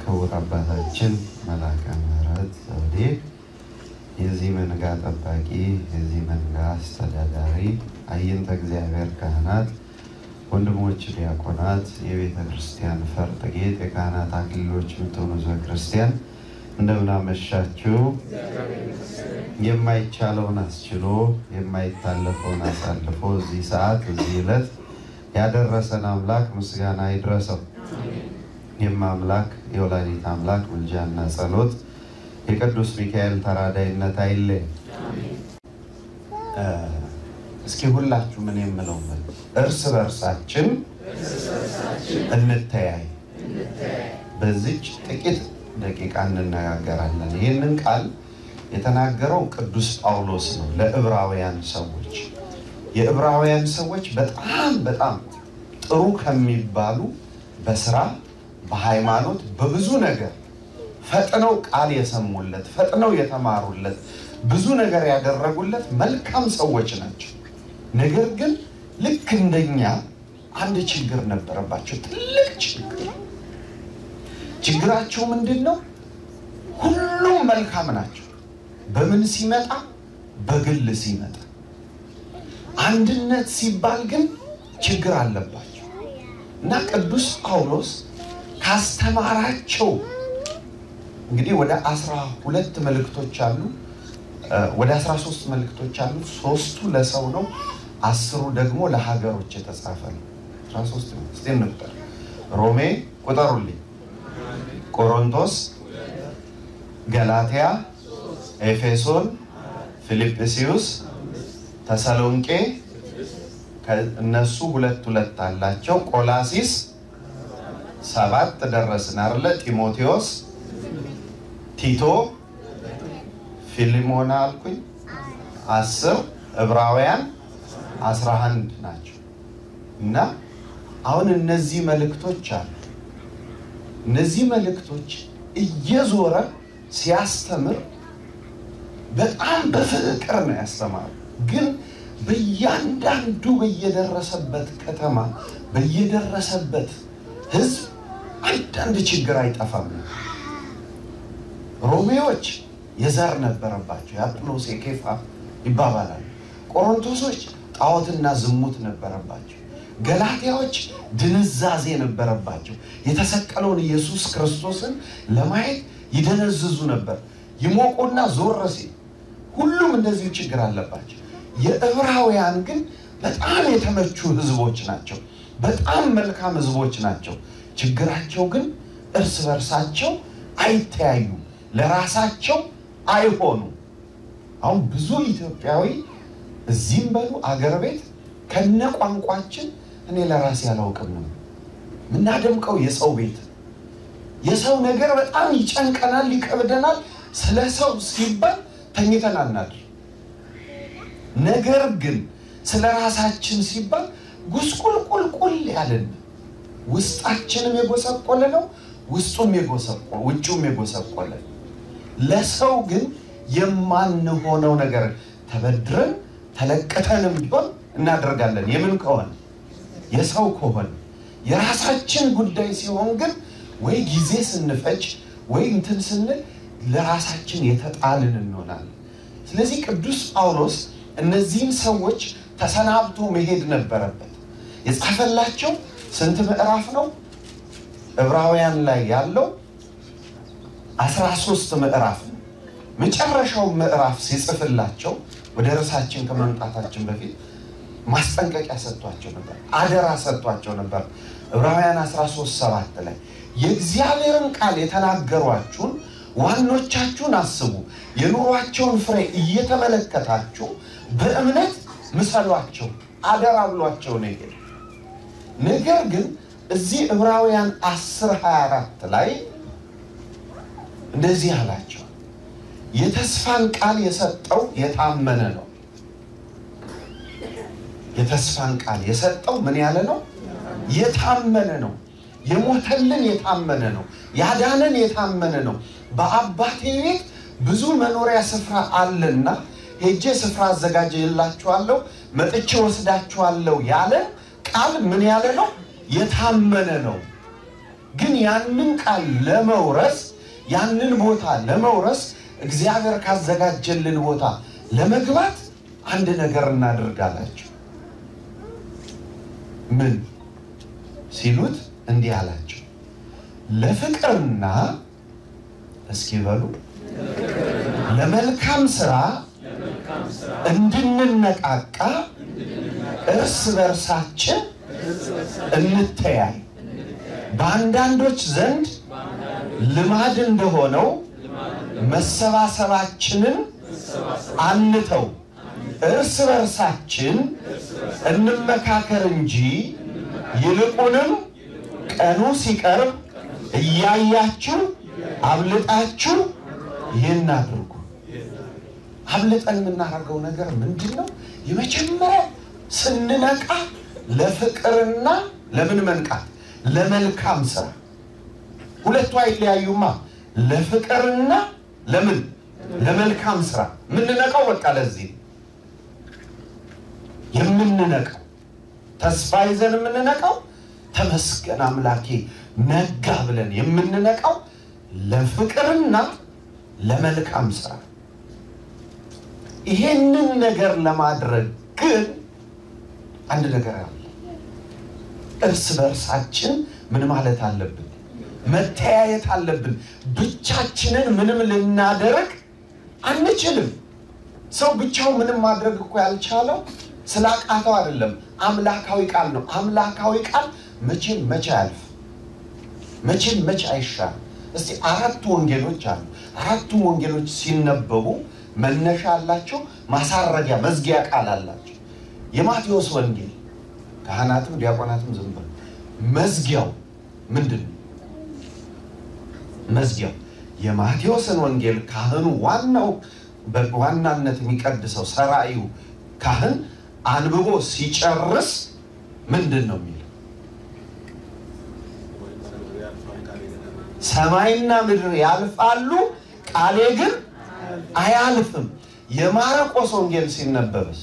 ክቡር አባታችን መልአከ ምሕረት ዘውዴ የዚህ መንጋ ጠባቂ፣ የዚህ መንጋ አስተዳዳሪ፣ አይንተ እግዚአብሔር ካህናት፣ ወንድሞች ዲያቆናት፣ የቤተ ክርስቲያን ፈርጥ ጌጥ፣ የካህናት አክሊሎች የምትሆኑ ሕዝበ ክርስቲያን እንደምን አመሻችሁ። የማይቻለውን አስችሎ የማይታለፈውን አሳልፎ እዚህ ሰዓት እዚህ ዕለት ያደረሰን አምላክ ምስጋና ይድረሰው። የማምላክ የወላዲት አምላክ ምልጃና ጸሎት የቅዱስ ሚካኤል ተራዳይነት አይለይ። እስኪ ሁላችሁ ምን የምለው በሉ። እርስ በርሳችን እንተያይ። በዚች ጥቂት ደቂቃ እንነጋገራለን። ይህንን ቃል የተናገረው ቅዱስ ጳውሎስ ነው ለዕብራውያን ሰዎች። የዕብራውያን ሰዎች በጣም በጣም ጥሩ ከሚባሉ በስራ በሃይማኖት በብዙ ነገር ፈጥነው ቃል የሰሙለት ፈጥነው የተማሩለት ብዙ ነገር ያደረጉለት መልካም ሰዎች ናቸው። ነገር ግን ልክ እንደኛ አንድ ችግር ነበረባቸው፣ ትልቅ ችግር። ችግራቸው ምንድን ነው? ሁሉም መልካም ናቸው። በምን ሲመጣ? በግል ሲመጣ። አንድነት ሲባል ግን ችግር አለባቸው እና ቅዱስ ጳውሎስ ካስተማራቸው እንግዲህ ወደ አስራ ሁለት መልእክቶች አሉ፣ ወደ አስራ ሶስት መልእክቶች አሉ። ሶስቱ ለሰው ነው፣ አስሩ ደግሞ ለሀገሮች የተጻፈ ነው። አስራ ሶስት ነው። እስቲ እንቁጠር። ሮሜ ቁጠሩልኝ፣ ቆሮንቶስ፣ ገላትያ፣ ኤፌሶን፣ ፊልጵስዩስ፣ ተሰሎንቄ እነሱ ሁለት ሁለት አላቸው። ቆላሲስ ሰባት ደረስን አይደለ? ጢሞቴዎስ፣ ቲቶ፣ ፊሊሞና አልኩኝ አስር ዕብራውያን አስራ አንድ ናቸው። እና አሁን እነዚህ መልእክቶች አሉ። እነዚህ መልእክቶች እየዞረ ሲያስተምር በጣም በፍቅር ነው ያስተማሩ። ግን በእያንዳንዱ በየደረሰበት ከተማ በየደረሰበት ሕዝብ አንዳንድ ችግር አይጠፋም። ሮሜዎች የዘር ነበረባቸው፣ የአጵሎስ የኬፋ ይባባላሉ። ቆሮንቶሶች ጣዖትና ዝሙት ነበረባቸው። ገላትያዎች ድንዛዜ ነበረባቸው። የተሰቀለውን ኢየሱስ ክርስቶስን ለማየት ይደነዝዙ ነበር። ይሞቁና ዞር ሲል ሁሉም እንደዚሁ ችግር አለባቸው። የዕብራውያን ግን በጣም የተመቹ ህዝቦች ናቸው። በጣም መልካም ህዝቦች ናቸው። ችግራቸው ግን እርስ በርሳቸው አይተያዩ፣ ለራሳቸው አይሆኑ። አሁን ብዙ ኢትዮጵያዊ እዚህም በሉ አገር ቤት ከነ ቋንቋችን እኔ ለራሴ አላውቅም ነው የምናደምቀው። የሰው ቤት የሰው ነገር በጣም ይጨንቀናል፣ ይከብደናል። ስለ ሰው ሲባል ተኝተን አናድር። ነገር ግን ስለ ራሳችን ሲባል ጉስቁልቁልቁል ያለን ውስጣችንም የጎሰቆለ ነው፣ ውስጡም የጎሰቆለ ውጭውም የጎሰቆለ ለሰው ግን የማንሆነው ነገር ተበድረን ተለቅተንም ቢሆን እናደርጋለን። የምን ከሆነ የሰው ከሆነ የራሳችን ጉዳይ ሲሆን ግን ወይ ጊዜ ስንፈጅ ወይ እንትን ስንል ለራሳችን የተጣልን እንሆናለን። ስለዚህ ቅዱስ ጳውሎስ እነዚህም ሰዎች ተሰናብቶ መሄድ ነበረበት። የጻፈላቸው ስንት ምዕራፍ ነው? ዕብራውያን ላይ ያለው አስራ ሶስት ምዕራፍ ነው። መጨረሻው ምዕራፍ ሲጽፍላቸው ወደ ርዕሳችን ከመምጣታችን በፊት ማስጠንቀቂያ ሰጥቷቸው ነበር፣ አደራ ሰጥቷቸው ነበር። ዕብራውያን 13 ሰባት ላይ የእግዚአብሔርን ቃል የተናገሯችሁን ዋኖቻችሁን አስቡ፣ የኑሯቸውን ፍሬ እየተመለከታችሁ በእምነት ምሰሏቸው፣ አደራ ብሏቸው ነው ይሄ። ነገር ግን እዚህ ዕብራውያን 10 24 ላይ እንደዚህ አላቸው የተስፋን ቃል የሰጠው የታመነ ነው። የተስፋን ቃል የሰጠው ምን ያለ ነው? የታመነ ነው። የሞተልን የታመነ ነው። ያዳነን የታመነ ነው። በአባቴ ቤት ብዙ መኖሪያ ስፍራ አለና ሄጄ ስፍራ አዘጋጅላችኋለሁ፣ መጥቼ ወስዳችኋለሁ ያለ ቃል ምን ያለ ነው? የታመነ ነው። ግን ያንን ቃል ለመውረስ ያንን ቦታ ለመውረስ እግዚአብሔር ካዘጋጀልን ቦታ ለመግባት አንድ ነገር እናደርጋላችሁ። ምን ሲሉት እንዲህ አላቸው፣ ለፍቅርና እስኪ በሉ ለመልካም ስራ እንድንነቃቃ እርስ በርሳችን እንተያይ። በአንዳንዶች ዘንድ ልማድ እንደሆነው መሰባሰባችንን አንተው፣ እርስ በርሳችን እንመካከር እንጂ ይልቁንም ቀኑ ሲቀርብ እያያችሁ አብልጣችሁ ይህን አድርጉ። አብልጠን የምናደርገው ነገር ምንድን ነው? የመጀመሪያ ስንነቃ ለፍቅርና ለምን መንቃት? ለመልካም ስራ። ሁለቱ አይለያዩማ። ለፍቅርና ለምን ለመልካም ስራ የምንነቃው በቃ ለዚህ የምንነቃው ተስፋ ይዘን የምንነቃው ተመስገን አምላኬ ነጋ ብለን የምንነቃው ለፍቅርና ለመልካም ስራ። ይሄንን ነገር ለማድረግ ግን አንድ ነገር አለ። እርስ በእርሳችን ምን ማለት አለብን? መተያየት አለብን። ብቻችንን ምንም ልናደርግ አንችልም። ሰው ብቻው ምንም ማድረግ እኮ ያልቻለው ስላቃተው አይደለም። አምላካዊ ቃል ነው። አምላካዊ ቃል መቼም መቼ አያልፍ፣ መቼም መቼ አይሻል። እስቲ አራቱ ወንጌሎች አሉ። አራቱም ወንጌሎች ሲነበቡ መነሻ አላቸው፣ ማሳረጊያ መዝጊያ ቃል አላቸው። የማቴዎስ ወንጌል ካህናትም ዲያቆናትም ዝም ብለው መዝጊያው ምንድን ነው? መዝጊያው የማቴዎስን ወንጌል ካህኑ ዋናው በዋናነት የሚቀድሰው ሰራዩ ካህን አንብቦ ሲጨርስ ምንድን ነው የሚለው? ሰማይና ምድር ያልፋሉ ቃሌ ግን አያልፍም። የማርቆስ ወንጌል ሲነበብስ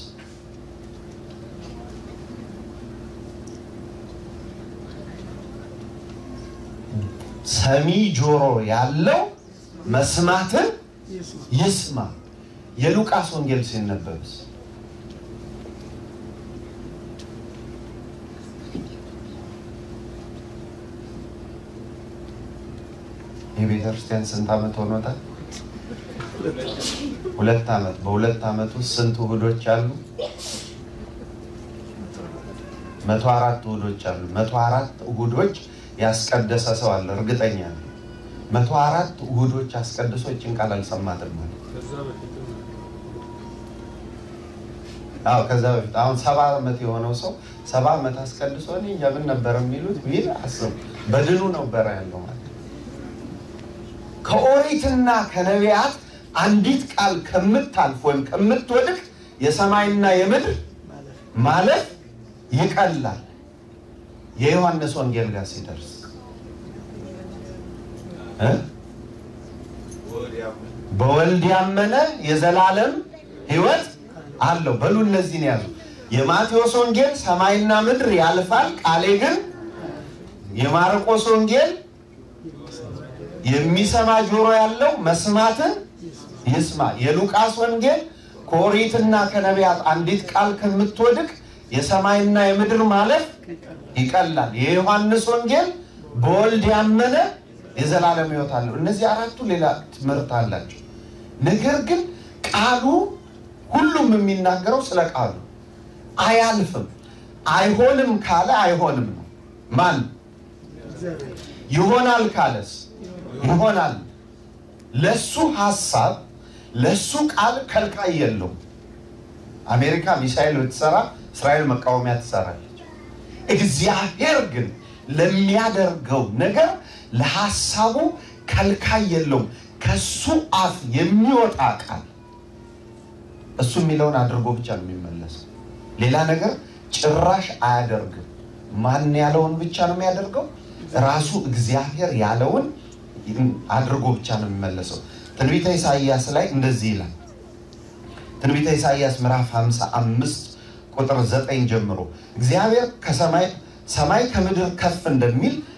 ሰሚ ጆሮ ያለው መስማትን ይስማ። የሉቃስ ወንጌል ሲነበብስ የቤተ ክርስቲያን ስንት ዓመት ሆኖታል? ሁለት ዓመት። በሁለት ዓመት ውስጥ ስንት እሑዶች አሉ? መቶ አራት እሑዶች አሉ። መቶ አራት እሑዶች ያስቀደሰ ሰው አለ፣ እርግጠኛ ነው። መቶ አራት እሑዶች አስቀድሶ ይችን ቃል አልሰማትም ማለት አዎ ከዛ በፊት አሁን ሰባ ዓመት የሆነው ሰው ሰባ ዓመት አስቀድሶ እኔ እንጃ ምን ነበር የሚሉት ቢል አስብ በድኑ ነበረ ያለው ማለት ከኦሪትና ከነቢያት አንዲት ቃል ከምታልፍ ወይም ከምትወድቅ የሰማይና የምድር ማለፍ ይቀላል። የዮሐንስ ወንጌል ጋር ሲደርስ እ በወልድ ያመነ የዘላለም ሕይወት አለው። በሉ እነዚህን ያዙ። የማቴዎስ ወንጌል ሰማይና ምድር ያልፋል ቃሌ ግን፣ የማርቆስ ወንጌል የሚሰማ ጆሮ ያለው መስማትን ይስማ። የሉቃስ ወንጌል ከኦሪትና ከነቢያት አንዲት ቃል ከምትወድቅ የሰማይና የምድር ማለፍ ይቀላል። የዮሐንስ ወንጌል በወልድ ያመነ የዘላለም ሕይወት አለው። እነዚህ አራቱ ሌላ ትምህርት አላቸው። ነገር ግን ቃሉ ሁሉም የሚናገረው ስለ ቃሉ አያልፍም። አይሆንም ካለ አይሆንም ነው። ማን ይሆናል ካለስ ይሆናል። ለሱ ሀሳብ ለሱ ቃል ከልካይ የለውም። አሜሪካ ሚሳይል ብትሰራ እስራኤል መቃወሚያ ትሰራለች። እግዚአብሔር ግን ለሚያደርገው ነገር ለሀሳቡ ከልካይ የለውም። ከሱ አፍ የሚወጣ ቃል እሱ የሚለውን አድርጎ ብቻ ነው የሚመለሰው። ሌላ ነገር ጭራሽ አያደርግም። ማን ያለውን ብቻ ነው የሚያደርገው? ራሱ እግዚአብሔር ያለውን አድርጎ ብቻ ነው የሚመለሰው። ትንቢተ ኢሳይያስ ላይ እንደዚህ ይላል። ትንቢተ ኢሳይያስ ምዕራፍ 55 ቁጥር 9 ጀምሮ እግዚአብሔር ከሰማይ ሰማይ ከምድር ከፍ እንደሚል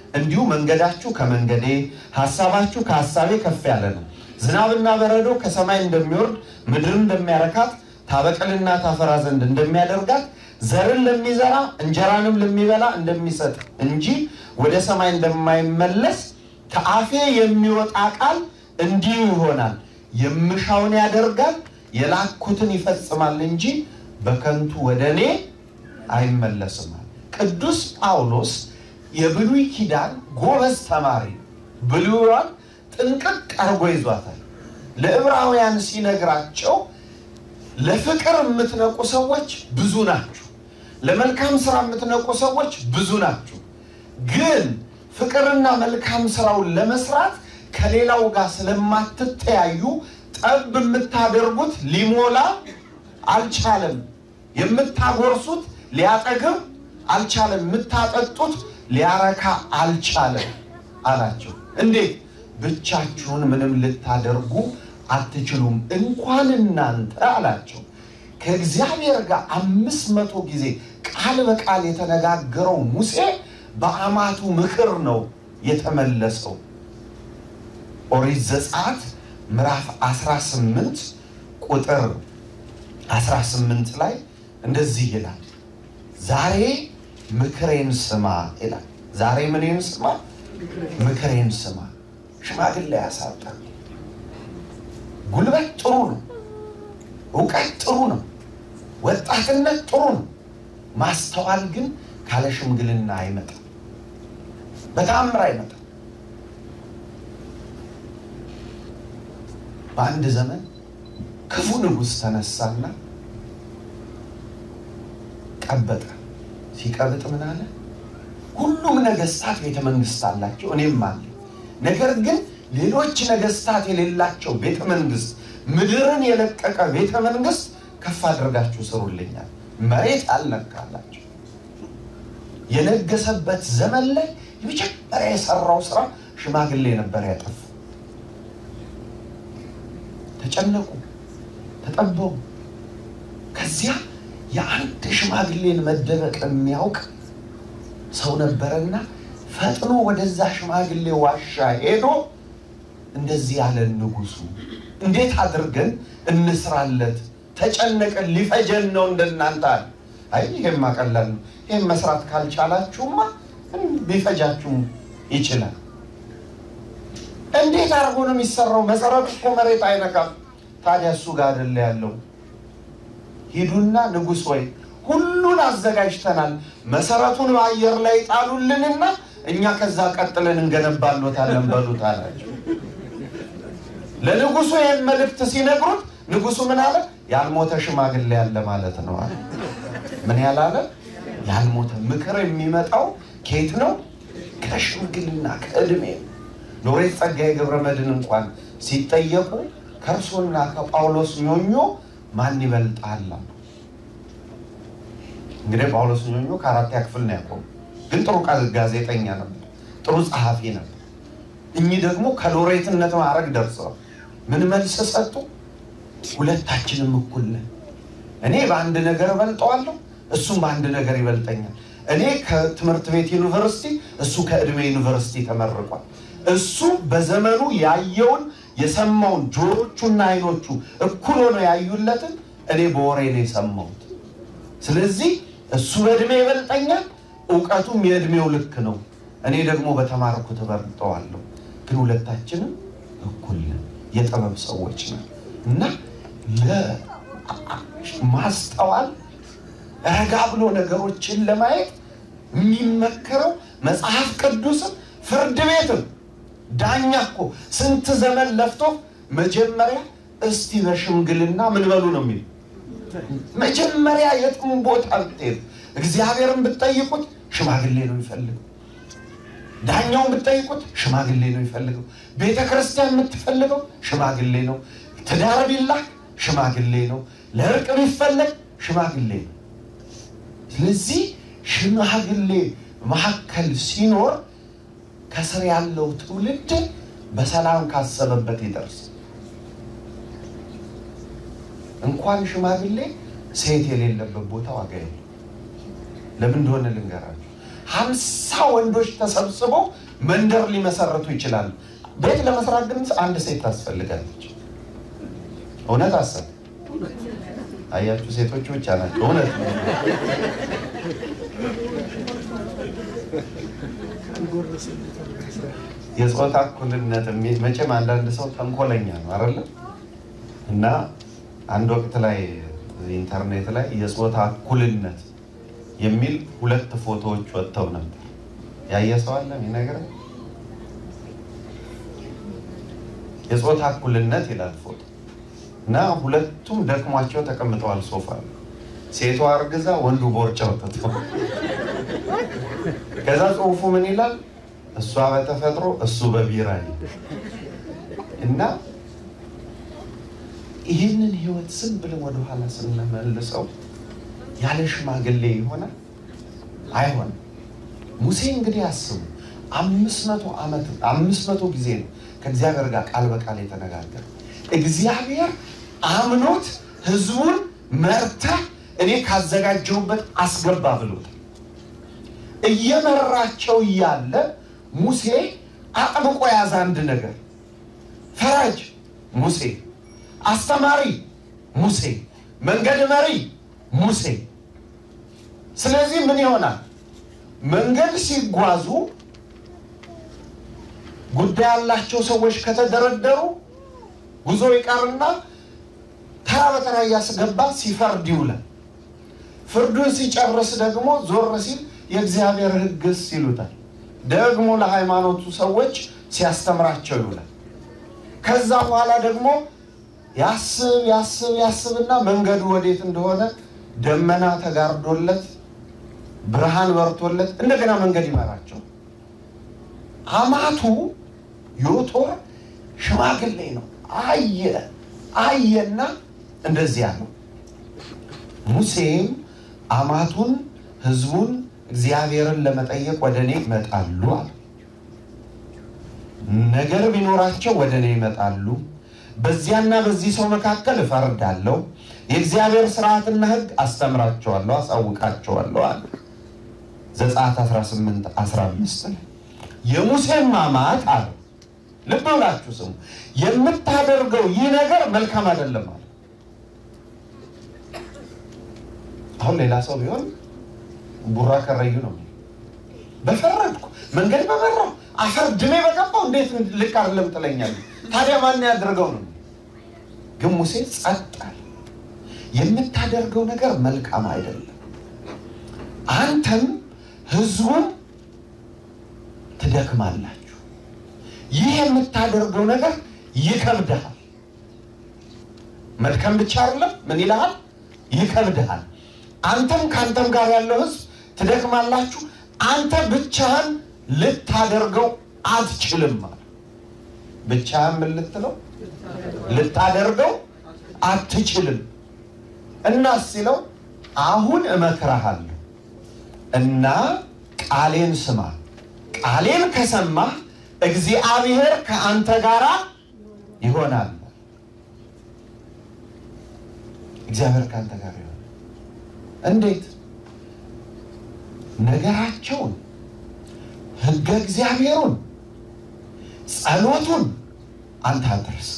እንዲሁ መንገዳችሁ ከመንገዴ ሐሳባችሁ ከሐሳቤ ከፍ ያለ ነው። ዝናብና በረዶ ከሰማይ እንደሚወርድ ምድርን እንደሚያረካት ታበቅልና ታፈራ ዘንድ እንደሚያደርጋት ዘርን ለሚዘራ እንጀራንም ለሚበላ እንደሚሰጥ እንጂ ወደ ሰማይ እንደማይመለስ ከአፌ የሚወጣ ቃል እንዲሁ ይሆናል። የምሻውን ያደርጋል፣ የላኩትን ይፈጽማል እንጂ በከንቱ ወደ እኔ አይመለስም። ቅዱስ ጳውሎስ የብሉይ ኪዳን ጎበዝ ተማሪ ብሉይዋን ጥንቅቅ አርጎ ይዟታል። ለዕብራውያን ሲነግራቸው ለፍቅር የምትነቁ ሰዎች ብዙ ናችሁ፣ ለመልካም ስራ የምትነቁ ሰዎች ብዙ ናችሁ። ግን ፍቅርና መልካም ስራውን ለመስራት ከሌላው ጋር ስለማትተያዩ ጠብ የምታደርጉት ሊሞላ አልቻለም። የምታጎርሱት ሊያጠግብ አልቻለም። የምታጠጡት ሊያረካ አልቻለም አላቸው። እንዴት? ብቻችሁን ምንም ልታደርጉ አትችሉም። እንኳን እናንተ አላቸው ከእግዚአብሔር ጋር አምስት መቶ ጊዜ ቃል በቃል የተነጋገረው ሙሴ በአማቱ ምክር ነው የተመለሰው። ኦሪት ዘጸአት ምዕራፍ 18 ቁጥር 18 ላይ እንደዚህ ይላል፣ ዛሬ ምክሬን ስማ ይላል። ዛሬ ምንን ስማ? ምክሬን ስማ። ሽማግሌ ያሳጣ። ጉልበት ጥሩ ነው፣ እውቀት ጥሩ ነው፣ ወጣትነት ጥሩ ነው። ማስተዋል ግን ካለ ሽምግልና አይመጣም፣ በተአምር አይመጣም። በአንድ ዘመን ክፉ ንጉሥ ተነሳና ቀበጠ። ሲቀብጥ ምን አለ? ሁሉም ነገስታት ቤተ መንግስት አላቸው፣ እኔም አለ። ነገር ግን ሌሎች ነገስታት የሌላቸው ቤተ መንግስት፣ ምድርን የለቀቀ ቤተ መንግስት ከፍ አድርጋችሁ ስሩልኛል። መሬት አልነካላቸው። የነገሰበት ዘመን ላይ የመጀመሪያ የሰራው ስራ ሽማግሌ ነበር ያጠፉ። ተጨነቁ፣ ተጠበቡ። ከዚያ የአንድ ሽማግሌን መደበቅ የሚያውቅ ሰው ነበረና ፈጥኖ ወደዛ ሽማግሌ ዋሻ ሄዶ እንደዚህ ያለን ንጉሱ፣ እንዴት አድርገን እንስራለት? ተጨነቀን፣ ሊፈጀን ነው እንደናንተ አለ። አይ ይሄማ ቀላል ነው። ይህም መስራት ካልቻላችሁማ ሊፈጃችሁ ይችላል። እንዴት አድርጎ ነው የሚሰራው? መሰረቱ እኮ መሬት አይነካም። ታዲያ እሱ ጋር አይደለ ያለው? ሂዱና ንጉሥ ወይ ሁሉን አዘጋጅተናል፣ መሰረቱን በአየር ላይ ጣሉልንና እኛ ከዛ ቀጥለን እንገነባሎታለን በሉት አላቸው። ለንጉሱ ይህን መልእክት ሲነግሩት ንጉሱ ምን አለ? ያልሞተ ሽማግሌ ያለ ማለት ነው አለ። ምን ያላለ? ያልሞተ። ምክር የሚመጣው ከየት ነው? ከሽምግልና ከእድሜ ሎሬት ጸጋዬ ገብረ መድኅን እንኳን ሲጠየቁ ከእርሶና ከጳውሎስ ኞኞ ማን ይበልጣል? እንግዲህ ጳውሎስ ኞኞ ከአራተኛ ክፍል ነው ያቆሙ፣ ግን ጥሩ ጋዜጠኛ ነበር፣ ጥሩ ጸሐፊ ነበር። እኚህ ደግሞ ከሎሬትነት ማዕረግ ደርሰዋል። ምን መልስ ሰጡ? ሁለታችንም እኩል ነን። እኔ በአንድ ነገር እበልጠዋለሁ፣ እሱም በአንድ ነገር ይበልጠኛል። እኔ ከትምህርት ቤት ዩኒቨርሲቲ፣ እሱ ከዕድሜ ዩኒቨርሲቲ ተመርቋል። እሱ በዘመኑ ያየውን የሰማውን ጆሮቹና አይኖቹ እኩል ሆነው ያዩለትን እኔ በወሬ ነው የሰማሁት። ስለዚህ እሱ በእድሜ ይበልጠኛል፣ እውቀቱም የእድሜው ልክ ነው። እኔ ደግሞ በተማርኩት እበልጠዋለሁ። ግን ሁለታችንም እኩል ነን፣ የጥበብ ሰዎች ነን እና ለማስተዋል ረጋ ብሎ ነገሮችን ለማየት የሚመከረው መጽሐፍ ቅዱስም ፍርድ ቤትም ዳኛ እኮ ስንት ዘመን ለፍቶ መጀመሪያ እስቲ በሽምግልና ምን በሉ ነው የሚል መጀመሪያ የትም ቦታ ብትሄዱ እግዚአብሔርን ብትጠይቁት ሽማግሌ ነው የሚፈልገው። ዳኛውን ብትጠይቁት ሽማግሌ ነው የሚፈልገው። ቤተ ክርስቲያን የምትፈልገው ሽማግሌ ነው። ትዳር ቢላክ ሽማግሌ ነው። ለእርቅ ቢፈለግ ሽማግሌ ነው። ስለዚህ ሽማግሌ መካከል ሲኖር ከስር ያለው ትውልድ በሰላም ካሰበበት ይደርስ። እንኳን ሽማግሌ ሴት የሌለበት ቦታ ዋጋ የለም። ለምን እንደሆነ ልንገራችሁ። ሀምሳ ወንዶች ተሰብስበው መንደር ሊመሰረቱ ይችላሉ። ቤት ለመስራት ግን አንድ ሴት ታስፈልጋለች። እውነት አሰብ አያችሁ፣ ሴቶቹ ብቻ ናቸው። እውነት ነው። የጾታ እኩልነት የሚ- መቼም አንዳንድ ሰው ተንኮለኛ ነው አይደለ? እና አንድ ወቅት ላይ ኢንተርኔት ላይ የጾታ እኩልነት የሚል ሁለት ፎቶዎች ወጥተው ነበር። ያየ ሰው አለ የሚነግረኝ? የጾታ እኩልነት ይላል ፎቶ እና ሁለቱም ደክሟቸው ተቀምጠዋል ሶፋ ላይ። ሴቷ አርግዛ ወንዱ ቦርጫ ወጥቶ ከዛ ጽሁፉ ምን ይላል? እሷ በተፈጥሮ እሱ በቢራ ይላል። እና ይህንን ህይወት ዝም ብለን ወደኋላ ስንመልሰው ያለ ሽማግሌ ይሆናል አይሆንም። ሙሴ እንግዲህ አስቡ አምስት መቶ ዓመት አምስት መቶ ጊዜ ነው ከእግዚአብሔር ጋር ቃል በቃል የተነጋገረ እግዚአብሔር አምኖት ህዝቡን መርተህ እኔ ካዘጋጀሁበት አስገባ ብሎታል። እየመራቸው እያለ ሙሴ አጥብቆ ያዘ አንድ ነገር። ፈራጅ ሙሴ፣ አስተማሪ ሙሴ፣ መንገድ መሪ ሙሴ። ስለዚህ ምን ይሆናል? መንገድ ሲጓዙ ጉዳይ ያላቸው ሰዎች ከተደረደሩ ጉዞ ይቀርና ተራ በተራ እያስገባ ሲፈርድ ይውላል። ፍርዱን ሲጨርስ ደግሞ ዞር ሲል የእግዚአብሔር ሕግስ ይሉታል። ደግሞ ለሃይማኖቱ ሰዎች ሲያስተምራቸው ይውላል። ከዛ በኋላ ደግሞ ያስብ ያስብ ያስብና መንገዱ ወዴት እንደሆነ ደመና ተጋርዶለት ብርሃን በርቶለት እንደገና መንገድ ይመራቸው። አማቱ ዮቶር ሽማግሌ ነው። አየ አየና እንደዚያ ነው። ሙሴም አማቱን ህዝቡን እግዚአብሔርን ለመጠየቅ ወደ እኔ ይመጣሉ አለ። ነገር ቢኖራቸው ወደ እኔ ይመጣሉ፣ በዚያና በዚህ ሰው መካከል እፈርዳለሁ፣ የእግዚአብሔር ስርዓትና ህግ አስተምራቸዋለሁ፣ አሳውቃቸዋለሁ አለ። ዘጸአት 18 15 ላይ የሙሴም አማት አለ ልብ ብላችሁ ስሙ። የምታደርገው ይህ ነገር መልካም አይደለም አለ። አሁን ሌላ ሰው ቢሆን ቡራ ከረዩ ነው የሚለው። በፈረድኩ መንገድ በመራው አፈር ድሜ በገባው እንዴት ልክ አይደለም ትለኛለህ? ታዲያ ማን ያደርገው ነው? ግን ሙሴ ጸጥ አለ። የምታደርገው ነገር መልካም አይደለም። አንተም ህዝቡን ትደክማላችሁ። ይህ የምታደርገው ነገር ይከብድሃል። መድከም ብቻ አይደለም፣ ምን ይልሃል? ይከብድሃል። አንተም ከአንተም ጋር ያለው ህዝብ ትደክማላችሁ። አንተ ብቻህን ልታደርገው አትችልም አለ። ብቻህን ምን ልትለው ልታደርገው አትችልም። እና ሲለው አሁን እመክርሃለሁ እና ቃሌን ስማ። ቃሌን ከሰማህ እግዚአብሔር ከአንተ ጋር ይሆናል። እግዚአብሔር ከአንተ ጋር ይሆናል። እንዴት? ነገራቸውን፣ ህገ እግዚአብሔሩን፣ ጸሎቱን አንተ አድርስ።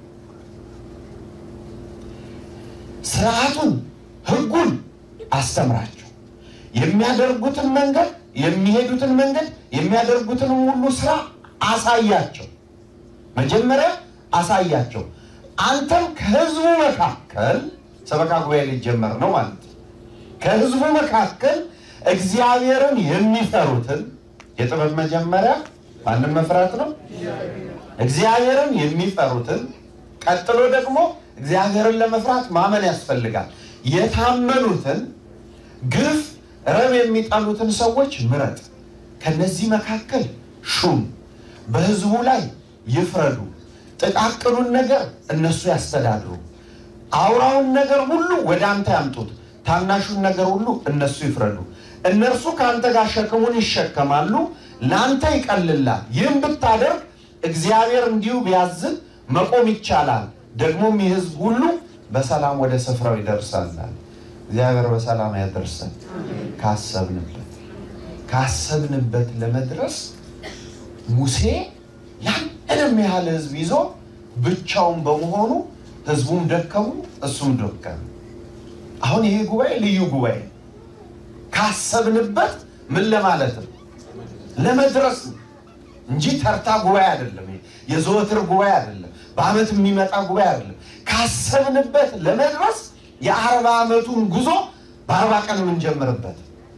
ስርዓቱን፣ ህጉን አስተምራቸው። የሚያደርጉትን መንገድ የሚሄዱትን መንገድ የሚያደርጉትን ሁሉ ስራ አሳያቸው። መጀመሪያ አሳያቸው። አንተም ከህዝቡ መካከል ሰበካ ጉባኤ ሊጀመር ነው ማለት ነው። ከህዝቡ መካከል እግዚአብሔርን የሚፈሩትን የጥበብ መጀመሪያ ማንም መፍራት ነው። እግዚአብሔርን የሚፈሩትን ቀጥሎ ደግሞ እግዚአብሔርን ለመፍራት ማመን ያስፈልጋል። የታመኑትን ግፍ ረብ የሚጠሉትን ሰዎች ምረጥ። ከነዚህ መካከል ሹም፣ በህዝቡ ላይ ይፍረዱ። ጥቃቅኑን ነገር እነሱ ያስተዳድሩ። አውራውን ነገር ሁሉ ወደ አንተ ያምጡት። ታናሹን ነገር ሁሉ እነሱ ይፍረዱ። እነርሱ ከአንተ ጋር ሸክሙን ይሸከማሉ፣ ለአንተ ይቀልላል። ይህም ብታደርግ እግዚአብሔር እንዲሁ ቢያዝን መቆም ይቻላል። ደግሞም የህዝብ ሁሉ በሰላም ወደ ስፍራው ይደርሳል። እግዚአብሔር በሰላም ያደርሰን ካሰብንበት ካሰብንበት ለመድረስ ሙሴ ያንንም ያህል ህዝብ ይዞ ብቻውን በመሆኑ ህዝቡም ደከሙ፣ እሱም ደከመ። አሁን ይሄ ጉባኤ ልዩ ጉባኤ ካሰብንበት ምን ለማለት ነው ለመድረስ ነው እንጂ ተርታ ጉባኤ አይደለም። የዘወትር ጉባኤ አይደለም። በአመት የሚመጣ ጉባኤ አይደለም። ካሰብንበት ለመድረስ የአርባ ዓመቱን ጉዞ በአርባ ቀን የምንጀምርበት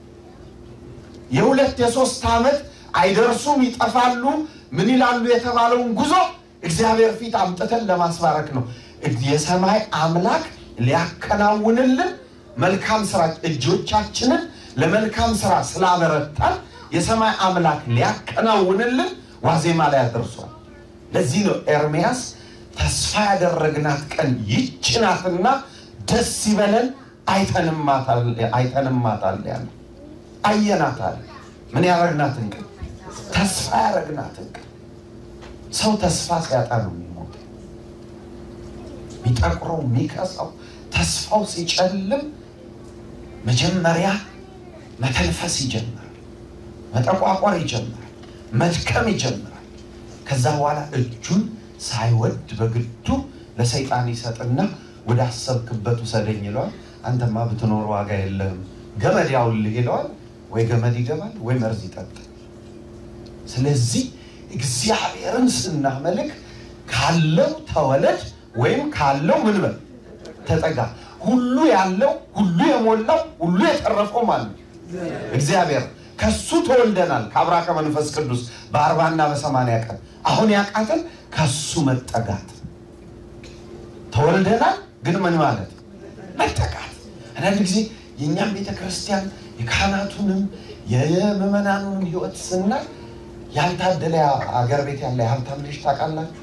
የሁለት የሶስት ዓመት አይደርሱም ይጠፋሉ ምን ይላሉ የተባለውን ጉዞ እግዚአብሔር ፊት አምጥተን ለማስባረክ ነው። የሰማይ አምላክ ሊያከናውንልን መልካም ስራ እጆቻችንን ለመልካም ስራ ስላበረታን የሰማይ አምላክ ሊያከናውንልን ዋዜማ ላይ አደርሷል። ለዚህ ነው ኤርምያስ ተስፋ ያደረግናት ቀን ይህች ናትና ደስ ይበለን አይተንማታል ያለ አየናታል። ምን ያደረግናትን ቀን ተስፋ ያደረግናትን ቀን። ሰው ተስፋ ሲያጣ ነው የሚሞተው፣ የሚጠቁረው፣ የሚከሳው። ተስፋው ሲጨልም መጀመሪያ መተንፈስ ይጀምራል፣ መጠቋቋር ይጀምራል፣ መድከም ይጀምራል። ከዛ በኋላ እጁን ሳይወድ በግዱ ለሰይጣን ይሰጥና ወደ አሰብክበት ውሰደኝ ይለዋል። አንተማ ብትኖር ዋጋ የለህም፣ ገመድ ያውልህ ይለዋል። ወይ ገመድ ይገባል ወይ መርዝ ይጠጣል። ስለዚህ እግዚአብሔርን ስናመልክ ካለው ተወለድ ወይም ካለው ምን በል ተጠጋ። ሁሉ ያለው ሁሉ የሞላው ሁሉ የተረፈው ማለት እግዚአብሔር ከሱ ተወልደናል። ከአብራ ከመንፈስ ቅዱስ በአርባና በሰማንያ ቀን አሁን ያቃተን ከሱ መጠጋት ተወልደናል። ግን ምን ማለት መጠጋት። አንዳንድ ጊዜ የእኛም ቤተ ክርስቲያን የካህናቱንም የምዕመናኑንም ሕይወት ስናይ ያልታደለ አገር ቤት ያለ የሀብታም ልጅ ታውቃላችሁ?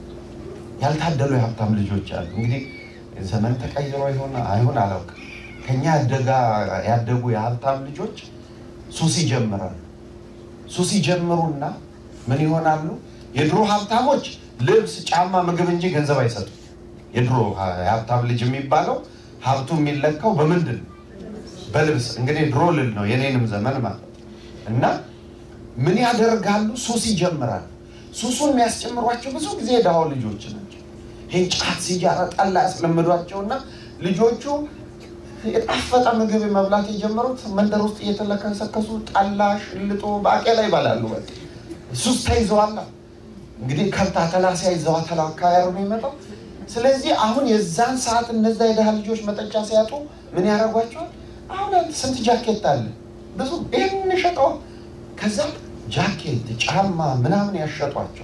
ያልታደሉ የሀብታም ልጆች አሉ። እንግዲህ ዘመን ተቀይሮ ይሆን አይሆን አላውቅም። ከኛ ያደጉ የሀብታም ልጆች ሱስ ይጀምራሉ። ሱስ ይጀምሩና ምን ይሆናሉ? የድሮ ሀብታሞች ልብስ፣ ጫማ፣ ምግብ እንጂ ገንዘብ አይሰጡም። የድሮ የሀብታም ልጅ የሚባለው ሀብቱ የሚለካው በምንድን ነው? በልብስ። እንግዲህ ድሮ ልል ነው የኔንም ዘመን ማለት እና ምን ያደርጋሉ? ሱስ ይጀምራሉ። ሱሱን የሚያስጨምሯቸው ብዙ ጊዜ የድሃው ልጆች ናቸው። ይህን ጫት፣ ሲጃራ፣ ጠላ ያስለምዷቸውና ልጆቹ የጣፈጠ ምግብ መብላት የጀመሩት መንደር ውስጥ እየተለከሰከሱ ጠላ፣ ሽልጦ፣ ባቄላ ይበላሉ። በቃ ሱስ ተይዘዋላ። እንግዲህ ከብት አተላ ሲያይዘዋ ተላ አካባቢ ነው የሚመጣው። ስለዚህ አሁን የዛን ሰዓት እነዛ የድሃ ልጆች መጠጫ ሲያጡ ምን ያደርጓቸዋል? አሁን ስንት ጃኬት አለ ብዙ ይህን ሸጠዋል። ከዛ ጃኬት፣ ጫማ ምናምን ያሸጧቸው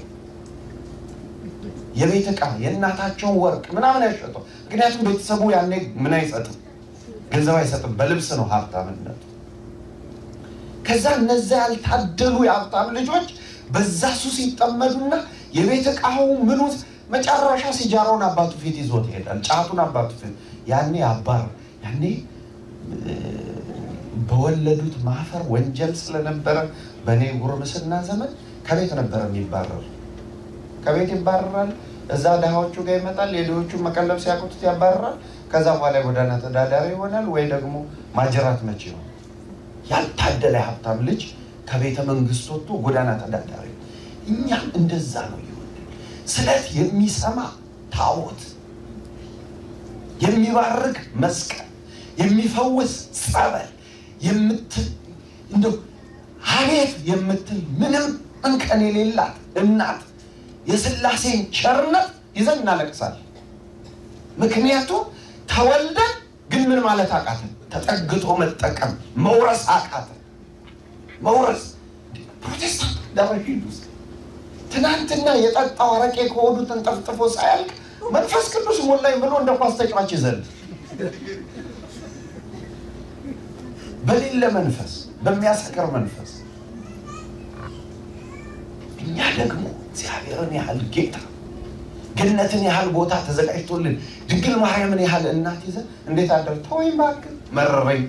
የቤት ዕቃ የእናታቸውን ወርቅ ምናምን ያሸጧል። ምክንያቱም ቤተሰቡ ያኔ ምን አይሰጥም፣ ገንዘብ አይሰጥም፣ በልብስ ነው ሀብታምነቱ። ከዛ እነዛ ያልታደሉ የሀብታም ልጆች በዛ ሱስ ይጠመዱና የቤት ዕቃው ምኑ መጨረሻ ሲጃራውን አባቱ ፊት ይዞት ይሄዳል። ጫቱን አባቱ ፊት ያኔ አባር ያኔ በወለዱት ማፈር ወንጀል ስለነበረ በእኔ ጉርምስና ዘመን ከቤት ነበረ የሚባረሩ። ከቤት ይባረራል። እዛ ድሃዎቹ ጋር ይመጣል። የድሆቹ መቀለብ ሲያቅቱት ያባረራል። ከዛ በኋላ የጎዳና ተዳዳሪ ይሆናል፣ ወይ ደግሞ ማጀራት መቼ ነው። ያልታደለ ሀብታም ልጅ ከቤተ መንግስት ወጥቶ ጎዳና ተዳዳሪ። እኛም እንደዛ ነው ይሆን። ስለት የሚሰማ ታቦት፣ የሚባርክ መስቀል፣ የሚፈውስ ጸበል እንደው አቤት የምትል ምንም እንከን የሌላት እናት የስላሴን ቸርነት ይዘን እናለቅሳለን። ምክንያቱም ተወልደን ግን ምን ማለት አቃተን? ተጠግቶ መጠቀም መውረስ አቃተን። መውረስ ፕሮቴስታንት ደረሂድ ውስጥ ትናንትና የጠጣው አረቄ ከሆዱ ተንጠፍጥፎ ሳያልቅ መንፈስ ቅዱስ ሞላኝ ብሎ እንደ ኳስ ተጫዋች ይዘል በሌለ መንፈስ በሚያሰክር መንፈስ እኛ ደግሞ እግዚአብሔርን ያህል ጌታ ገነትን ያህል ቦታ ተዘጋጅቶልን ድንግል ማርያምን ያህል እናት ይዘን እንዴት አደር ተወይም እባክህ መረረኝ።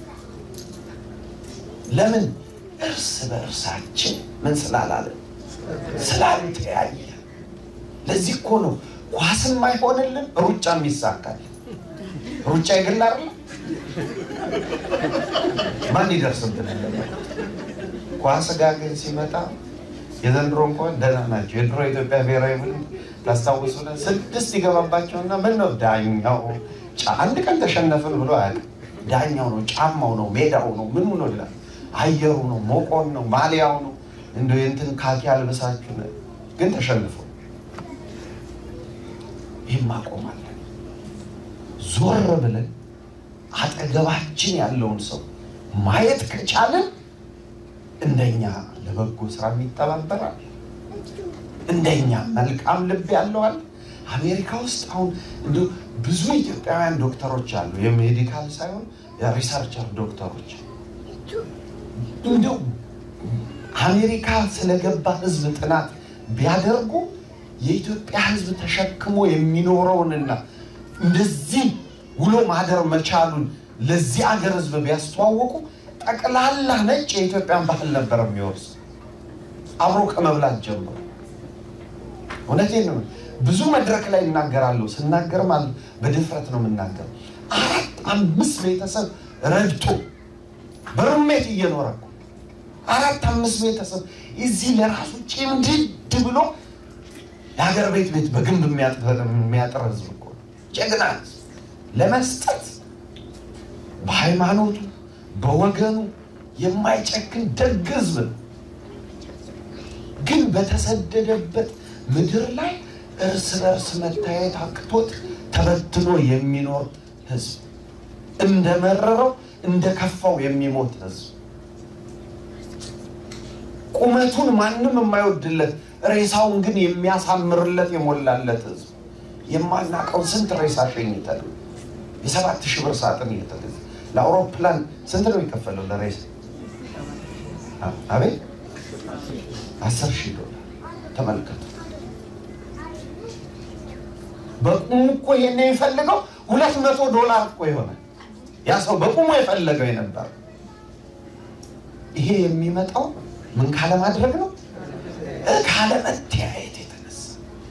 ለምን እርስ በእርሳችን ምን ስላላለን ስላልተያየ። ለዚህ እኮ ነው ኳስም አይሆንልን ሩጫም ይሳካል። ሩጫ የግል አይደለም። ማን ይደርስብን? ኳስ ጋር ግን ሲመጣ የዘንድሮ እንኳን ደህና ናቸው። የድሮ የኢትዮጵያ ብሔራዊ ቡድን ታስታውሱ ስድስት ይገባባቸውና ምን ነው ዳኛው አንድ ቀን ተሸነፍን ብሎ አያውቅም። ዳኛው ነው፣ ጫማው ነው፣ ሜዳው ነው፣ ምኑ ነው ይላል። አየሩ ነው፣ ሞቆን ነው፣ ማሊያው ነው። እንደ እንትን ካኪ አልብሳችሁ ግን ተሸንፎ ይህም ማቆማለን። ዞር ብለን አጠገባችን ያለውን ሰው ማየት ከቻለን እንደኛ ለበጎ ስራ ይተባበራል። እንደኛ መልካም ልብ ያለዋል። አሜሪካ ውስጥ አሁን እንዲሁ ብዙ ኢትዮጵያውያን ዶክተሮች አሉ። የሜዲካል ሳይሆን የሪሰርቸር ዶክተሮች እንዲሁ አሜሪካ ስለገባ ሕዝብ ጥናት ቢያደርጉ የኢትዮጵያ ሕዝብ ተሸክሞ የሚኖረውንና እንደዚህ ውሎ ማደር መቻሉን ለዚህ አገር ሕዝብ ቢያስተዋወቁ ጠቅላላ ነጭ የኢትዮጵያን ባህል ነበር የሚወርስ አብሮ ከመብላት ጀምሮ። እውነቴን ነው። ብዙ መድረክ ላይ እናገራለሁ። ስናገርም በድፍረት ነው የምናገር። አራት አምስት ቤተሰብ ረድቶ በሩሜት እየኖረ እኮ አራት አምስት ቤተሰብ እዚህ ለራሱ ጭምድድ ብሎ የሀገር ቤት ቤት በግንብ የሚያጥር ህዝብ እኮ ጀግና ለመስጠት በሃይማኖቱ በወገኑ የማይጨክን ደግ ህዝብ ነው። ግን በተሰደደበት ምድር ላይ እርስ በርስ መታየት አቅቶት ተበትኖ የሚኖር ህዝብ፣ እንደመረረው እንደከፋው የሚሞት ህዝብ፣ ቁመቱን ማንም የማይወድለት ሬሳውን ግን የሚያሳምርለት የሞላለት ህዝብ፣ የማናውቀው ስንት ሬሳ ሸኝተን የሰባት ሺህ ብር ሳጥን እየተገዛ ለአውሮፕላን ስንት ነው የሚከፈለው ለሬሳ? አቤት አስር ሺህ ዶላር ተመልከቱ። በቁሙ እኮ ይሄን የሚፈልገው ሁለት መቶ ዶላር እኮ የሆነ ያ ሰው በቁሙ የፈለገው የነበር። ይሄ የሚመጣው ምን ካለማድረግ ነው? ካለመተያየት የተነሳ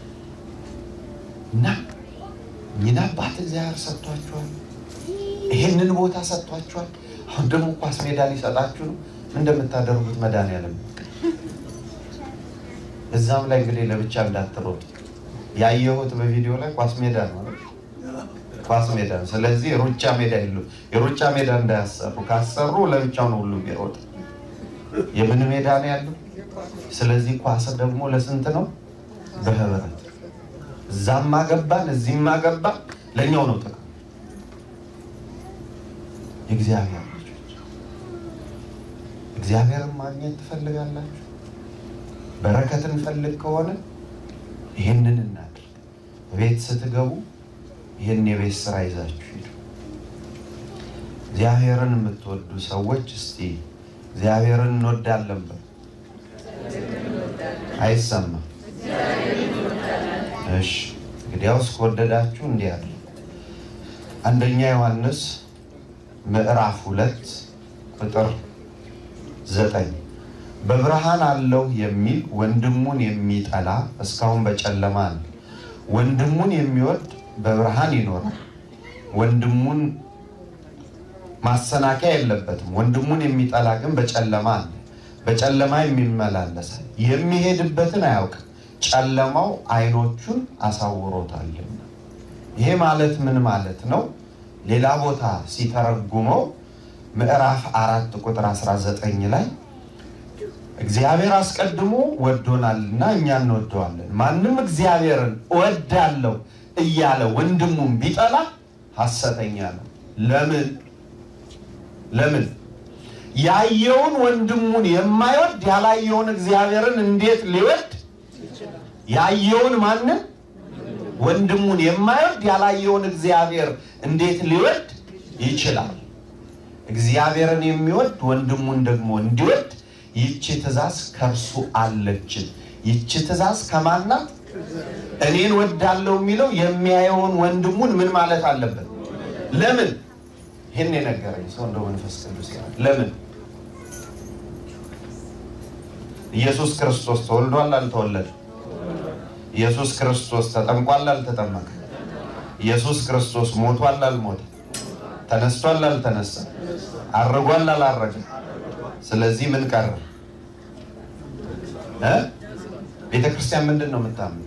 እና እኝን አባት እግዚአብሔር ሰጥቷቸዋል። ይሄንን ቦታ ሰጥቷቸዋል። አሁን ደግሞ ኳስ ሜዳ ሊሰጣችሁ ነው። እንደምታደርጉት መድኃኒዓለም እዛም ላይ እንግዲህ ለብቻ እንዳትሮጡ። ያየሁት በቪዲዮ ላይ ኳስ ሜዳ ነው፣ ኳስ ሜዳ ነው። ስለዚህ ሩጫ ሜዳ የሉ የሩጫ ሜዳ እንዳያሰሩ፣ ካሰሩ ለብቻው ነው ሁሉም ይሮጥ። የምን ሜዳ ነው ያለው? ስለዚህ ኳስ ደግሞ ለስንት ነው? በህብረት እዛም አገባን እዚህም አገባን ለእኛው ነው ጥቅም። የእግዚአብሔር ልጆች እግዚአብሔርን ማግኘት ትፈልጋላችሁ? በረከት እንፈልግ ከሆነ ይህንን እናድርግ። ቤት ስትገቡ ይህን የቤት ስራ ይዛችሁ ሂዱ። እግዚአብሔርን የምትወዱ ሰዎች እስቲ እግዚአብሔርን እንወዳለን በሉ። አይሰማም? እሺ፣ እንግዲያውስ ከወደዳችሁ እንዲህ ያለ አንደኛ ዮሐንስ ምዕራፍ ሁለት ቁጥር ዘጠኝ በብርሃን አለው የሚል ወንድሙን የሚጠላ እስካሁን በጨለማ ነው። ወንድሙን የሚወድ በብርሃን ይኖራል፣ ወንድሙን ማሰናከያ የለበትም። ወንድሙን የሚጠላ ግን በጨለማ አለ፣ በጨለማ የሚመላለሳል፣ የሚሄድበትን አያውቅም፣ ጨለማው ዓይኖቹን አሳውሮታልና። ይሄ ማለት ምን ማለት ነው? ሌላ ቦታ ሲተረጉመው ምዕራፍ አራት ቁጥር 19 ላይ እግዚአብሔር አስቀድሞ ወዶናልና እኛ እንወደዋለን። ማንም እግዚአብሔርን እወዳለሁ እያለ ወንድሙን ቢጠላ ሐሰተኛ ነው። ለምን ለምን? ያየውን ወንድሙን የማይወድ ያላየውን እግዚአብሔርን እንዴት ሊወድ? ያየውን ማንን? ወንድሙን የማይወድ ያላየውን እግዚአብሔር እንዴት ሊወድ ይችላል? እግዚአብሔርን የሚወድ ወንድሙን ደግሞ እንዲወድ ይቺ ትእዛዝ ከእርሱ አለችን። ይቺ ትእዛዝ ከማናት? እኔን ወዳለው የሚለው የሚያየውን ወንድሙን ምን ማለት አለበት? ለምን? ይህን የነገረኝ ሰው እንደው መንፈስ ቅዱስ ይላል። ለምን? ኢየሱስ ክርስቶስ ተወልዷል አልተወለደም? ኢየሱስ ክርስቶስ ተጠምቋል አልተጠመቀ? ኢየሱስ ክርስቶስ ሞቷል አልሞተ? ተነስቷል አልተነሳ? አርጓል አላረገ? ስለዚህ ምን ቀረ? እ ቤተ ክርስቲያን ምንድን ነው የምታምነው?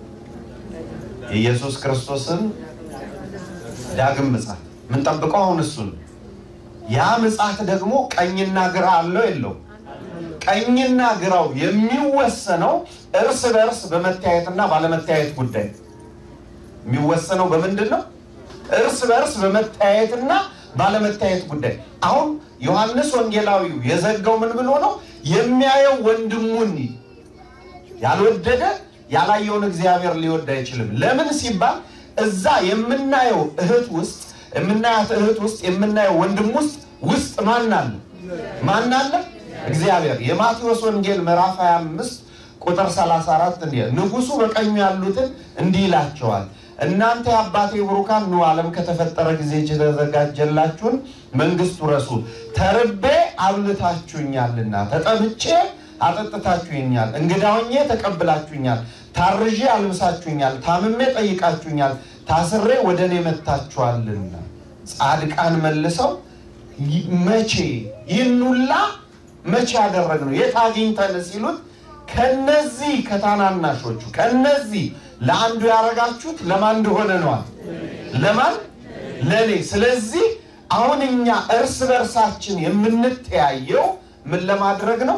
የኢየሱስ ክርስቶስን ዳግም ምጽአት የምንጠብቀው አሁን እሱ ነው። ያ ምጽአት ደግሞ ቀኝና ግራ አለው የለው? ቀኝና ግራው የሚወሰነው እርስ በእርስ በመተያየትና ባለመተያየት ጉዳይ የሚወሰነው በምንድን ነው? እርስ በእርስ በመተያየትና ባለመተያየት ጉዳይ። አሁን ዮሐንስ ወንጌላዊው የዘጋው ምን ብሎ ነው? የሚያየው ወንድሙን ያልወደደ ያላየውን እግዚአብሔር ሊወድ አይችልም። ለምን ሲባል እዛ የምናየው እህት ውስጥ የምናያት እህት ውስጥ የምናየው ወንድም ውስጥ ውስጥ ማን አለ? ማን አለ? እግዚአብሔር። የማቴዎስ ወንጌል ምዕራፍ 25 ቁጥር 34 እንዲህ ንጉሡ በቀኙ ያሉትን እንዲህ ይላቸዋል እናንተ የአባቴ ብሩካን ኑ ዓለም ከተፈጠረ ጊዜ የተዘጋጀላችሁን መንግስት ውረሱ። ተርቤ አብልታችሁኛልና፣ ተጠምቼ አጠጥታችሁኛል፣ እንግዳ ሆኜ ተቀብላችሁኛል፣ ታርዤ አልብሳችሁኛል፣ ታምሜ ጠይቃችሁኛል፣ ታስሬ ወደ እኔ መጥታችኋልና። ጻድቃን መልሰው መቼ ይህን ሁላ መቼ ያደረግነው የት አግኝተን ሲሉት ከነዚህ ከታናናሾቹ ከነዚህ ለአንዱ ያደረጋችሁት ለማን እንደሆነ ነዋል። ለማን? ለእኔ። ስለዚህ አሁን እኛ እርስ በርሳችን የምንተያየው ምን ለማድረግ ነው?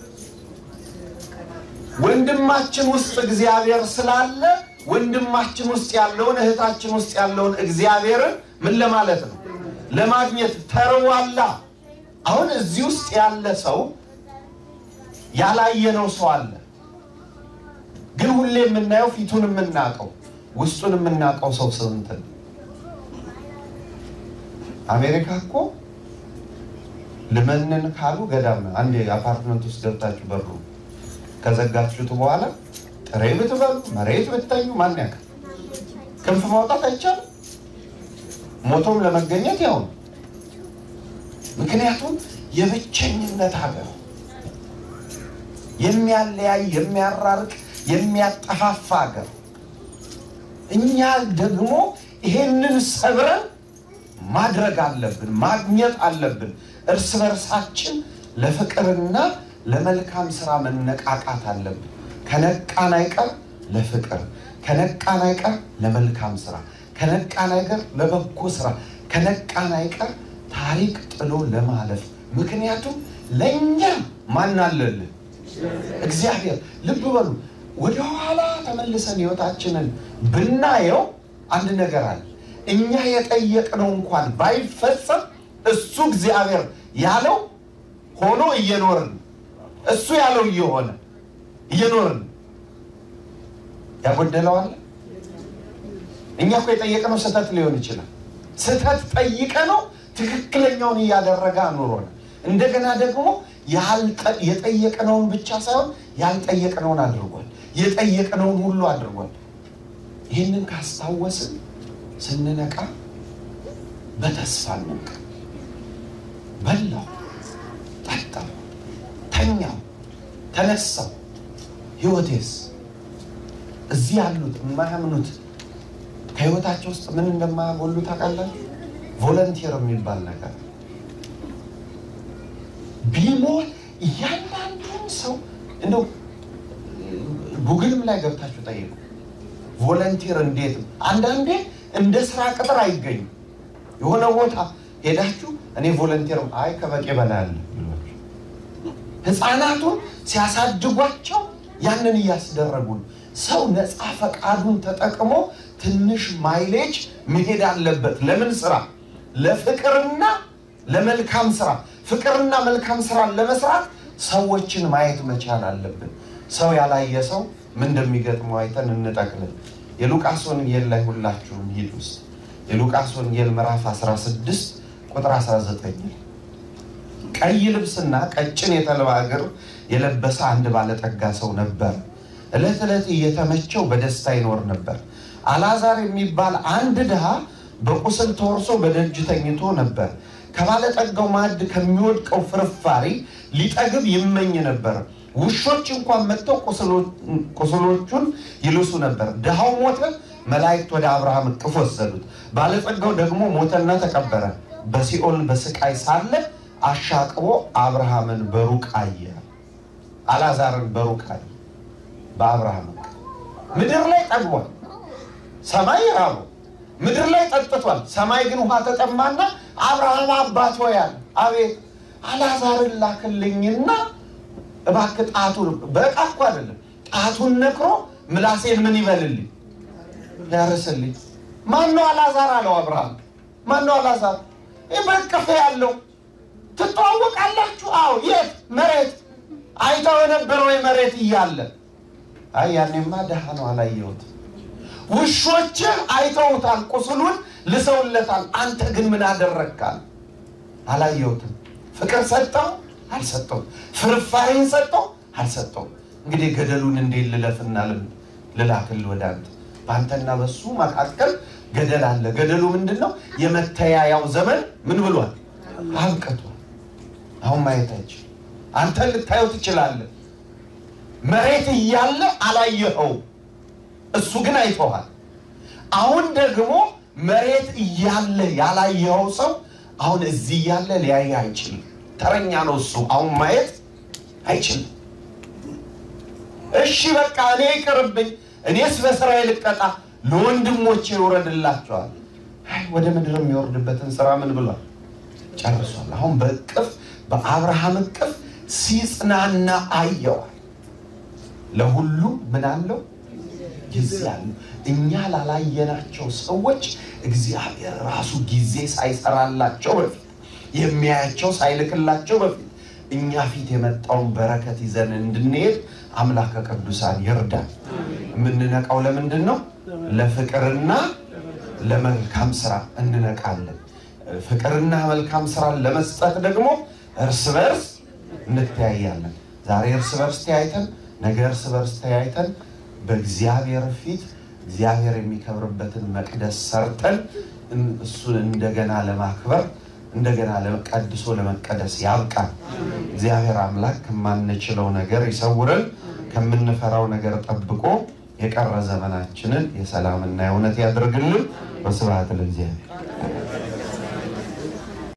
ወንድማችን ውስጥ እግዚአብሔር ስላለ ወንድማችን ውስጥ ያለውን እህታችን ውስጥ ያለውን እግዚአብሔርን ምን ለማለት ነው? ለማግኘት ተርዋላ። አሁን እዚህ ውስጥ ያለ ሰው ያላየነው ሰው አለ ግን ሁሌ የምናየው ፊቱን የምናውቀው ውስጡን የምናውቀው ሰው ስንት ነው? አሜሪካ እኮ ልመንን ካሉ ገዳም ነው። አንድ አፓርትመንት ውስጥ ገብታችሁ በሩ ከዘጋችሁት በኋላ ጥሬ ብትበሉ መሬት ብትተኙ ማን ያውቃል? ክንፍ ማውጣት አይቻልም። ሞቶም ለመገኘት ያው ነው። ምክንያቱም የብቸኝነት ሀገር የሚያለያይ የሚያራርቅ የሚያጠፋፋ ሀገር። እኛ ደግሞ ይሄንን ሰብረን ማድረግ አለብን፣ ማግኘት አለብን። እርስ በርሳችን ለፍቅርና ለመልካም ስራ መነቃቃት አለብን። ከነቃን አይቀር ለፍቅር፣ ከነቃን አይቀር ለመልካም ስራ፣ ከነቃን አይቀር ለበጎ ስራ፣ ከነቃን አይቀር ታሪክ ጥሎ ለማለፍ። ምክንያቱም ለእኛ ማን አለልን? እግዚአብሔር። ልብ በሉ ወደ ኋላ ተመልሰን ህይወታችንን ብናየው አንድ ነገር አለ። እኛ የጠየቅነው እንኳን ባይፈጸም እሱ እግዚአብሔር ያለው ሆኖ እየኖርን እሱ ያለው እየሆነ እየኖርን ያጎደለዋል። እኛ እኮ የጠየቅነው ስህተት ሊሆን ይችላል። ስህተት ጠይቀ ነው ትክክለኛውን እያደረገ አኑሮናል። እንደገና ደግሞ የጠየቅነውን ብቻ ሳይሆን ያልጠየቅነውን አድርጓል። የጠየቅነውን ሁሉ አድርጓል። ይህንን ካስታወስን ስንነቃ በተስፋ እንንቃ። በላው፣ ጠጣው፣ ተኛው፣ ተነሳው። ህይወቴስ እዚህ ያሉት የማያምኑት ከህይወታቸው ውስጥ ምን እንደማያጎሉ ታውቃላችሁ? ቮለንቲር የሚባል ነገር ቢሞት እያንዳንዱን ሰው እንደው ጉግልም ላይ ገብታችሁ ጠይቁ። ቮለንቲር እንዴት አንዳንዴ እንደ ስራ ቅጥር አይገኝም። የሆነ ቦታ ሄዳችሁ እኔ ቮለንቲር አይ ከበቂ በላይ አለ ብሏችሁ ህፃናቱን ሲያሳድጓቸው ያንን እያስደረጉ ነው። ሰው ነፃ ፈቃዱን ተጠቅሞ ትንሽ ማይሌጅ መሄድ አለበት። ለምን ስራ? ለፍቅርና ለመልካም ስራ። ፍቅርና መልካም ስራን ለመስራት ሰዎችን ማየት መቻል አለብን። ሰው ያላየ ሰው ምን እንደሚገጥመው አይተን እንጠቅልል። የሉቃስ ወንጌል ላይ ሁላችሁም ሂድ ውስጥ የሉቃስ ወንጌል ምዕራፍ 16 ቁጥር 19 ቀይ ልብስና ቀጭን የተልባ እግር የለበሰ አንድ ባለጠጋ ሰው ነበር። ዕለት ዕለት እየተመቸው በደስታ ይኖር ነበር። አልዓዛር የሚባል አንድ ድሃ በቁስል ተወርሶ በደጅ ተኝቶ ነበር። ከባለጠጋው ማዕድ ከሚወድቀው ፍርፋሪ ሊጠግብ ይመኝ ነበር። ውሾች እንኳን መጥተው ቁስሎቹን ይልሱ ነበር። ድሃው ሞተ፣ መላእክት ወደ አብርሃም እቅፍ ወሰዱት። ባለጠጋው ደግሞ ሞተና ተቀበረ። በሲኦል በስቃይ ሳለ አሻቅቦ አብርሃምን በሩቅ አየ። አልዓዛርን በሩቅ አለ። በአብርሃም ምድር ላይ ጠግቧል፣ ሰማይ ራቡ፣ ምድር ላይ ጠጥቷል፣ ሰማይ ግን ውሃ ተጠማና አብርሃም አባት ሆይ አለ። አቤት አልዓዛርን ላክልኝና እባክህ ጣቱን በዕቃ እኮ አይደለም ጣቱን ነክሮ ምላሴን ምን ይበልልኝ ያርስልኝ። ማን ነው አልዓዛር አለው አብርሃም። ማን ነው አልዓዛር? ይህ በቅፍ ያለው ትተዋወቃላችሁ? አዎ። የት መሬት አይተው የነበረው መሬት እያለ አይ ያኔማ ደሃ ነው አላየሁት። ውሾችህ አይተውታል፣ ቁስሉን ልሰውለታል። አንተ ግን ምን አደረግካል? አላየሁትም። ፍቅር ሰጠው አልሰጠው፣ ፍርፋሬን ሰጠው አልሰጠው። እንግዲህ ገደሉን እንዴት ልለፍና ልላክል ወደ አንተ? በአንተና በሱ መካከል ገደል አለ። ገደሉ ምንድን ነው? የመተያያው ዘመን ምን ብሏል? አብቅቷል። አሁን ማየታችን አንተን ልታየው ትችላለህ። መሬት እያለ አላየኸው፣ እሱ ግን አይተዋል። አሁን ደግሞ መሬት እያለ ያላየኸው ሰው አሁን እዚህ እያለ ሊያይ አይችልም። ተረኛ ነው እሱ። አሁን ማየት አይችልም። እሺ በቃ እኔ ይቅርብኝ፣ እኔስ በስራዬ ልቀጣ፣ ለወንድሞቼ ይውረድላቸዋል። አይ ወደ ምድር የሚወርድበትን ስራ ምን ብሏል? ጨርሷል። አሁን በእቅፍ በአብርሃም እቅፍ ሲጽናና አየዋል። ለሁሉ ምን አለው ጊዜ አለው። እኛ ላላየናቸው ሰዎች እግዚአብሔር ራሱ ጊዜ ሳይሰራላቸው በፊት የሚያያቸው ሳይልክላቸው በፊት እኛ ፊት የመጣውን በረከት ይዘን እንድንሄድ አምላከ ቅዱሳን ይርዳል። የምንነቃው ለምንድን ነው? ለፍቅርና ለመልካም ስራ እንነቃለን። ፍቅርና መልካም ስራን ለመስጠት ደግሞ እርስ በርስ እንተያያለን። ዛሬ እርስ በርስ ተያይተን ነገ እርስ በርስ ተያይተን በእግዚአብሔር ፊት እግዚአብሔር የሚከብርበትን መቅደስ ሰርተን እሱን እንደገና ለማክበር እንደገና ቀድሶ ለመቀደስ ያብቃል። እግዚአብሔር አምላክ ከማንችለው ነገር ይሰውረን፣ ከምንፈራው ነገር ጠብቆ የቀረ ዘመናችንን የሰላምና የእውነት ያድርግልን። በስብሐት ለእግዚአብሔር።